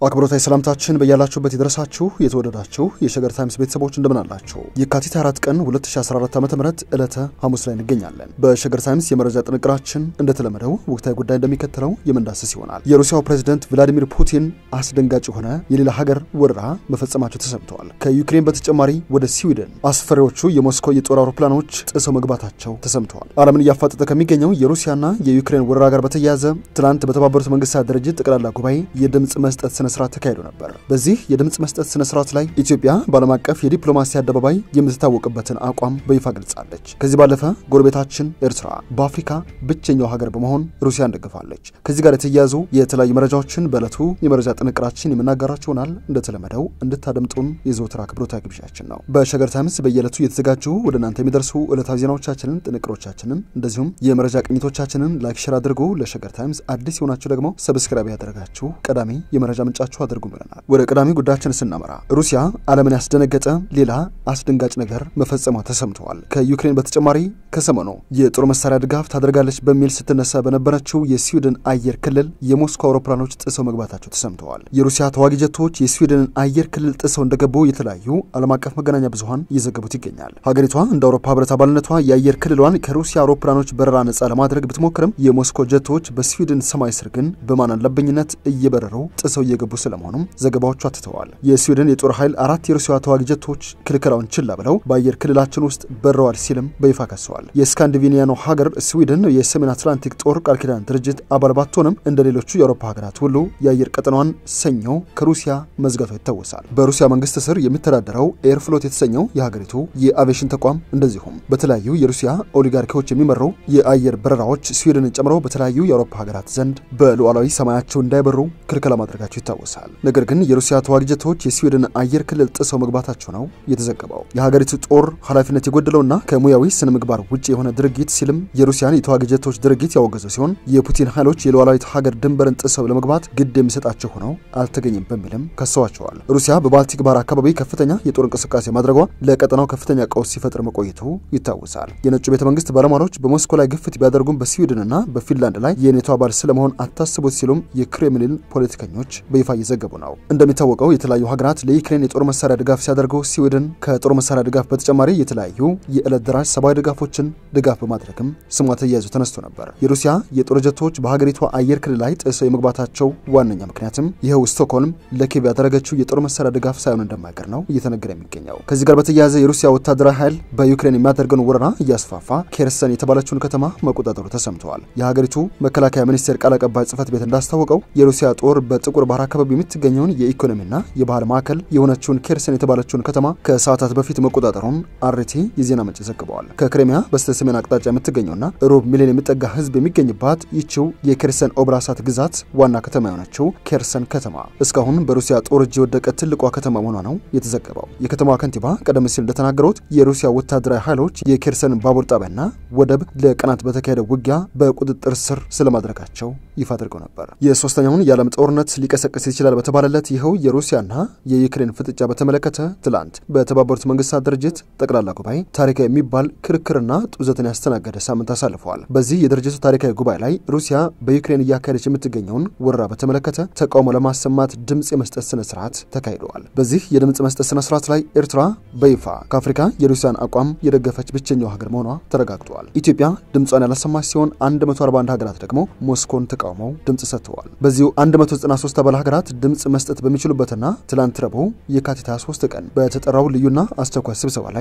አክብሮታዊ ሰላምታችን በያላችሁበት የደረሳችሁ የተወደዳችሁ የሸገር ታይምስ ቤተሰቦች እንደምን አላችሁ? የካቲት 4 ቀን 2014 ዓ ም ዕለተ ሐሙስ ላይ እንገኛለን። በሸገር ታይምስ የመረጃ ጥንቅራችን እንደተለመደው ወቅታዊ ጉዳይ እንደሚከተለው የምንዳስስ ይሆናል። የሩሲያው ፕሬዝደንት ቭላዲሚር ፑቲን አስደንጋጭ የሆነ የሌላ ሀገር ወረራ መፈጸማቸው ተሰምተዋል። ከዩክሬን በተጨማሪ ወደ ስዊድን አስፈሪዎቹ የሞስኮ የጦር አውሮፕላኖች ጥሰው መግባታቸው ተሰምተዋል። ዓለምን እያፋጠጠ ከሚገኘው የሩሲያና የዩክሬን ወረራ ጋር በተያያዘ ትናንት በተባበሩት መንግስታት ድርጅት ጠቅላላ ጉባኤ የድምፅ መስጠት ስነ ስርዓት ተካሂዶ ነበር። በዚህ የድምፅ መስጠት ስነ ስርዓት ላይ ኢትዮጵያ በዓለም አቀፍ የዲፕሎማሲ አደባባይ የምትታወቅበትን አቋም በይፋ ገልጻለች። ከዚህ ባለፈ ጎረቤታችን ኤርትራ በአፍሪካ ብቸኛው ሀገር በመሆን ሩሲያን ደግፋለች። ከዚህ ጋር የተያያዙ የተለያዩ መረጃዎችን በዕለቱ የመረጃ ጥንቅራችን የምናጋራችሁ ይሆናል። እንደተለመደው እንድታደምጡን የዘወትር አክብሮታዊ ግብዣችን ነው። በሸገር ታይምስ በየዕለቱ እየተዘጋጁ ወደ እናንተ የሚደርሱ ዕለታዊ ዜናዎቻችንን፣ ጥንቅሮቻችንን እንደዚሁም የመረጃ ቅኝቶቻችንን ላይክ፣ ሸር አድርጉ። ለሸገር ታይምስ አዲስ የሆናችሁ ደግሞ ሰብስክራይብ ያደረጋችሁ ቀዳሚ የመረጃ ምንጫችሁ አድርጉ ብለናል። ወደ ቀዳሚ ጉዳያችን ስናመራ ሩሲያ ዓለምን ያስደነገጠ ሌላ አስደንጋጭ ነገር መፈጸሟ ተሰምተዋል። ከዩክሬን በተጨማሪ ከሰሞኑ የጦር መሳሪያ ድጋፍ ታደርጋለች በሚል ስትነሳ በነበረችው የስዊድን አየር ክልል የሞስኮ አውሮፕላኖች ጥሰው መግባታቸው ተሰምተዋል። የሩሲያ ተዋጊ ጀቶች የስዊድንን አየር ክልል ጥሰው እንደገቡ የተለያዩ ዓለም አቀፍ መገናኛ ብዙኃን እየዘገቡት ይገኛል። ሀገሪቷ እንደ አውሮፓ ህብረት አባልነቷ የአየር ክልሏን ከሩሲያ አውሮፕላኖች በረራ ነጻ ለማድረግ ብትሞክርም የሞስኮ ጀቶች በስዊድን ሰማይ ስር ግን በማን አለብኝነት እየበረሩ ጥሰው እየገቡ ስለመሆኑም ዘገባዎቹ አትተዋል። የስዊድን የጦር ኃይል አራት የሩሲያ ተዋጊ ጀቶች ክልከላውን ችላ ብለው በአየር ክልላችን ውስጥ በረዋል ሲልም በይፋ ከሰዋል። የስካንዲቪኒያኑ ሀገር ስዊድን የሰሜን አትላንቲክ ጦር ቃል ኪዳን ድርጅት አባል ባትሆንም እንደ ሌሎቹ የአውሮፓ ሀገራት ሁሉ የአየር ቀጠናዋን ሰኞ ከሩሲያ መዝጋቷ ይታወሳል። በሩሲያ መንግስት ስር የሚተዳደረው ኤርፍሎት የተሰኘው የሀገሪቱ የአቪዬሽን ተቋም እንደዚሁም በተለያዩ የሩሲያ ኦሊጋርኪዎች የሚመሩ የአየር በረራዎች ስዊድንን ጨምሮ በተለያዩ የአውሮፓ ሀገራት ዘንድ በሉዓላዊ ሰማያቸው እንዳይበሩ ክልከላ ማድረጋቸው ይታወሳል። ነገር ግን የሩሲያ ተዋጊ ጀቶች የስዊድን አየር ክልል ጥሰው መግባታቸው ነው የተዘገበው። የሀገሪቱ ጦር ኃላፊነት የጎደለውና ከሙያዊ ስነ ምግባር ውጭ የሆነ ድርጊት ሲልም የሩሲያን የተዋጊ ጀቶች ድርጊት ያወገዘው ሲሆን የፑቲን ኃይሎች የሉዓላዊት ሀገር ድንበርን ጥሰው ለመግባት ግድ የሚሰጣቸው ሆነው አልተገኘም በሚልም ከሰዋቸዋል። ሩሲያ በባልቲክ ባህር አካባቢ ከፍተኛ የጦር እንቅስቃሴ ማድረጓ ለቀጠናው ከፍተኛ ቀውስ ሲፈጥር መቆየቱ ይታወሳል። የነጩ ቤተ መንግስት ባለሟሎች በሞስኮ ላይ ግፍት ቢያደርጉም በስዊድንና በፊንላንድ ላይ የኔቶ አባል ስለመሆን አታስቡት ሲሉም የክሬምሊን ፖለቲከኞች በይፋ እየዘገቡ ነው። እንደሚታወቀው የተለያዩ ሀገራት ለዩክሬን የጦር መሳሪያ ድጋፍ ሲያደርጉ ስዊድን ከጦር መሳሪያ ድጋፍ በተጨማሪ የተለያዩ የዕለት ደራሽ ሰብአዊ ድጋፎችን ድጋፍ በማድረግም ስሟ ተያይዞ ተነስቶ ነበር። የሩሲያ የጦር ጀቶች በሀገሪቷ አየር ክልል ላይ ጥሰው የመግባታቸው ዋነኛ ምክንያትም ይኸው ስቶክሆልም ለኪየቭ ያደረገችው የጦር መሳሪያ ድጋፍ ሳይሆን እንደማይቀር ነው እየተነገረ የሚገኘው። ከዚህ ጋር በተያያዘ የሩሲያ ወታደራዊ ኃይል በዩክሬን የሚያደርገውን ወረራ እያስፋፋ ኬርሰን የተባለችውን ከተማ መቆጣጠሩ ተሰምተዋል። የሀገሪቱ መከላከያ ሚኒስቴር ቃል አቀባይ ጽህፈት ቤት እንዳስታወቀው የሩሲያ ጦር በጥቁር ባህር አካባቢ የምትገኘውን የኢኮኖሚና የባህል ማዕከል የሆነችውን ኬርሰን የተባለችውን ከተማ ከሰዓታት በፊት መቆጣጠሩን አርቲ የዜና ምንጭ ዘግበዋል። ከክሬሚያ በስተ ሰሜን አቅጣጫ የምትገኘውና ሩብ ሚሊዮን የሚጠጋ ህዝብ የሚገኝባት ይቺው የኬርሰን ኦብላሳት ግዛት ዋና ከተማ የሆነችው ኬርሰን ከተማ እስካሁን በሩሲያ ጦር እጅ የወደቀ ትልቋ ከተማ መሆኗ ነው የተዘገበው። የከተማዋ ከንቲባ ቀደም ሲል እንደተናገሩት የሩሲያ ወታደራዊ ኃይሎች የኬርሰን ባቡር ጣቢያና ወደብ ለቀናት በተካሄደው ውጊያ በቁጥጥር ስር ስለማድረጋቸው ይፋ አድርገው ነበር። የሶስተኛውን የዓለም ጦርነት ሊቀሰቅስ ይችላል በተባለለት ይኸው የሩሲያና የዩክሬን ፍጥጫ በተመለከተ ትላንት በተባበሩት መንግስታት ድርጅት ጠቅላላ ጉባኤ ታሪካዊ የሚባል ክርክርና ጡዘትን ያስተናገደ ሳምንት አሳልፈዋል። በዚህ የድርጅቱ ታሪካዊ ጉባኤ ላይ ሩሲያ በዩክሬን እያካሄደች የምትገኘውን ወረራ በተመለከተ ተቃውሞ ለማሰማት ድምፅ የመስጠት ስነ ስርዓት ተካሂደዋል። በዚህ የድምፅ መስጠት ስነ ስርዓት ላይ ኤርትራ በይፋ ከአፍሪካ የሩሲያን አቋም የደገፈች ብቸኛው ሀገር መሆኗ ተረጋግጧል። ኢትዮጵያ ድምጿን ያላሰማች ሲሆን 141 ሀገራት ደግሞ ሞስኮን ተቃውመው ድምፅ ሰጥተዋል። በዚሁ 193 አባል ሀገራት ድምፅ መስጠት በሚችሉበትና ትላንት ረቡዕ የካቲት 23 ቀን በተጠራው ልዩና አስቸኳይ ስብሰባ ላይ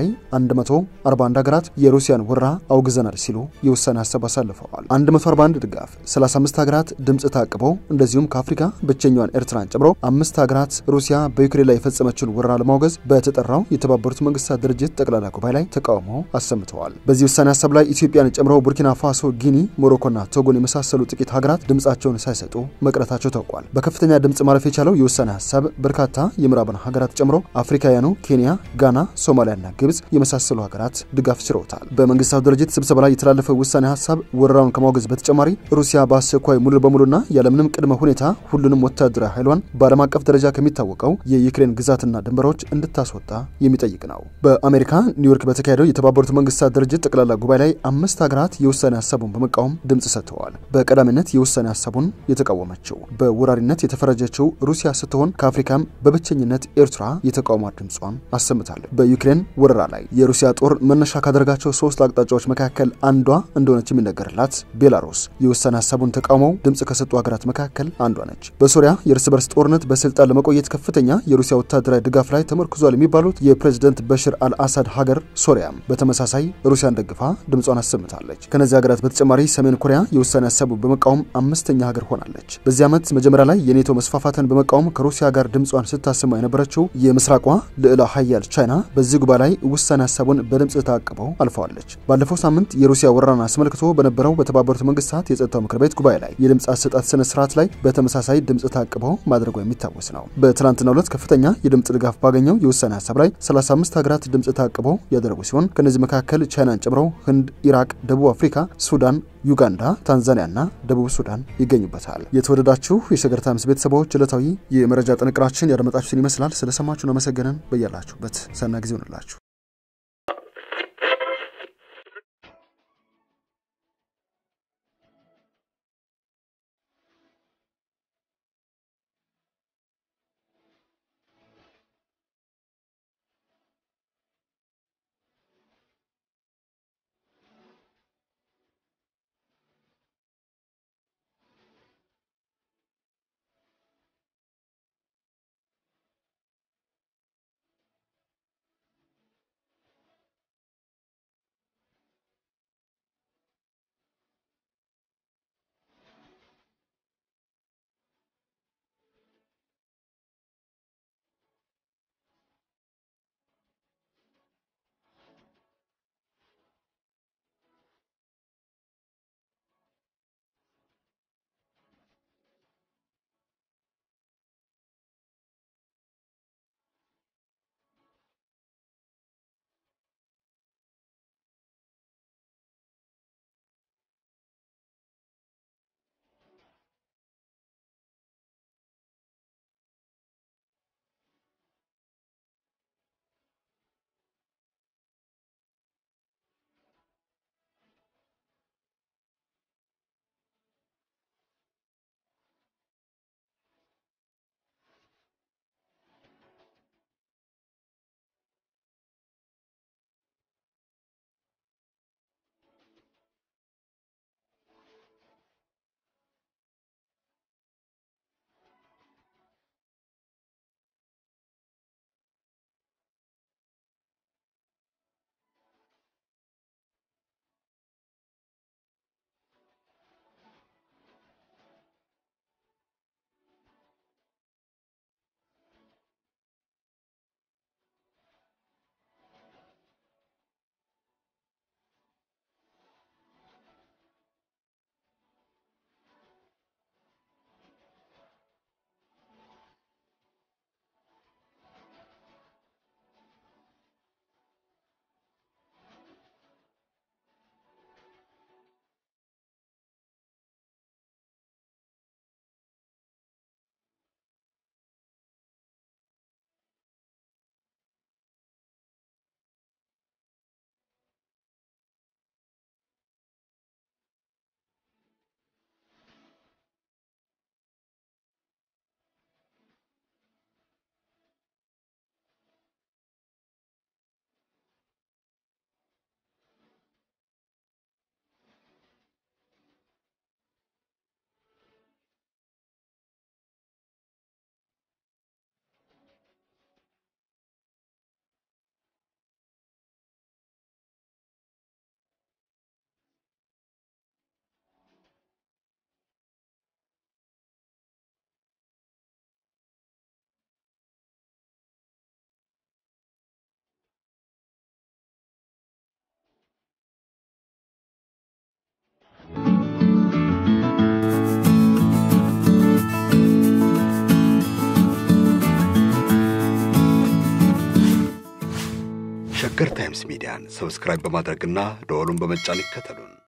141 ሀገራት የሩሲያን ወረራ አውግዘናል ሲሉ የውሳኔ ሀሳብ አሳልፈዋል። 141 ድጋፍ፣ 35 ሀገራት ድምፅ ታቅበው እንደዚሁም ከአፍሪካ ብቸኛዋን ኤርትራን ጨምሮ አምስት ሀገራት ሩሲያ በዩክሬን ላይ የፈጸመችውን ወረራ ለማውገዝ በተጠራው የተባበሩት መንግስታት ድርጅት ጠቅላላ ጉባኤ ላይ ተቃውሞ አሰምተዋል። በዚህ ውሳኔ ሀሳብ ላይ ኢትዮጵያን ጨምሮ ቡርኪና ፋሶ፣ ጊኒ፣ ሞሮኮና ቶጎን የመሳሰሉ ጥቂት ሀገራት ድምፃቸውን ሳይሰጡ መቅረታቸው ታውቋል። በከፍተኛ ድምፅ ማለፍ የቻለው የውሳኔ ሀሳብ በርካታ የምዕራብን ሀገራት ጨምሮ አፍሪካውያኑ ኬንያ፣ ጋና፣ ሶማሊያና ግብጽ የመሳሰሉ ሀገራት ድጋፍ ችረውታል። በመንግስታቱ ድርጅት ስብሰባ ላይ የተላለፈው ውሳኔ ሀሳብ ወረራውን ከማውገዝ በተጨማሪ ሩሲያ በአስቸኳይ ሙሉ በሙሉና ያለምንም ቅድመ ሁኔታ ሁሉንም ወታደራዊ ኃይሏን በዓለም አቀፍ ደረጃ ከሚታወቀው የዩክሬን ግዛትና ድንበሮች እንድታስወጣ የሚጠይቅ ነው። በአሜሪካ ኒውዮርክ በተካሄደው የተባበሩት መንግስታት ድርጅት ጠቅላላ ጉባኤ ላይ አምስት ሀገራት የውሳኔ ሀሳቡን በመቃወም ድምፅ ሰጥተዋል። በቀዳሚነት የውሳኔ ሀሳቡን የተቃወመችው በወራሪነት የተፈረጀችው የነበረችው ሩሲያ ስትሆን ከአፍሪካም በብቸኝነት ኤርትራ የተቃውሞ ድምጿን አሰምታለች። በዩክሬን ወረራ ላይ የሩሲያ ጦር መነሻ ካደረጋቸው ሶስት አቅጣጫዎች መካከል አንዷ እንደሆነች የሚነገርላት ቤላሩስ የውሳኔ ሀሳቡን ተቃውመው ድምፅ ከሰጡ ሀገራት መካከል አንዷ ነች። በሶሪያ የእርስ በርስ ጦርነት በስልጣን ለመቆየት ከፍተኛ የሩሲያ ወታደራዊ ድጋፍ ላይ ተመርክዟል የሚባሉት የፕሬዝደንት በሽር አልአሳድ ሀገር ሶሪያም በተመሳሳይ ሩሲያን ደግፋ ድምጿን አሰምታለች። ከነዚህ ሀገራት በተጨማሪ ሰሜን ኮሪያ የውሳኔ ሀሳቡ በመቃወም አምስተኛ ሀገር ሆናለች። በዚህ ዓመት መጀመሪያ ላይ የኔቶ መስፋፋትን በመቃወም ከሩሲያ ጋር ድምጿን ስታሰማ የነበረችው የምስራቋ ልዕለ ሀያል ቻይና በዚህ ጉባኤ ላይ ውሳኔ ሀሳቡን በድምፅ ታቅበው አልፈዋለች። ባለፈው ሳምንት የሩሲያ ወረራን አስመልክቶ በነበረው በተባበሩት መንግስታት የጸጥታው ምክር ቤት ጉባኤ ላይ የድምፅ አሰጣጥ ስነ ስርዓት ላይ በተመሳሳይ ድምፅ ታቅበው ማድረጓ የሚታወስ ነው። በትናንትናው ዕለት ከፍተኛ የድምፅ ድጋፍ ባገኘው የውሳኔ ሀሳብ ላይ 35 ሀገራት ድምፅ ታቅበው ያደረጉ ሲሆን ከእነዚህ መካከል ቻይናን ጨምሮ ህንድ፣ ኢራቅ፣ ደቡብ አፍሪካ፣ ሱዳን ዩጋንዳ፣ ታንዛኒያና ደቡብ ሱዳን ይገኙበታል። የተወደዳችሁ የሸገር ታይምስ ቤተሰቦች ዕለታዊ የመረጃ ጥንቅራችን ያደመጣችሁትን ይመስላል። ስለሰማችሁን አመሰገንን። በያላችሁበት ሰና ጊዜ ሆንላችሁ። ሸገር ታይምስ ሚዲያን ሰብስክራይብ በማድረግና ደወሉን በመጫን ይከተሉን።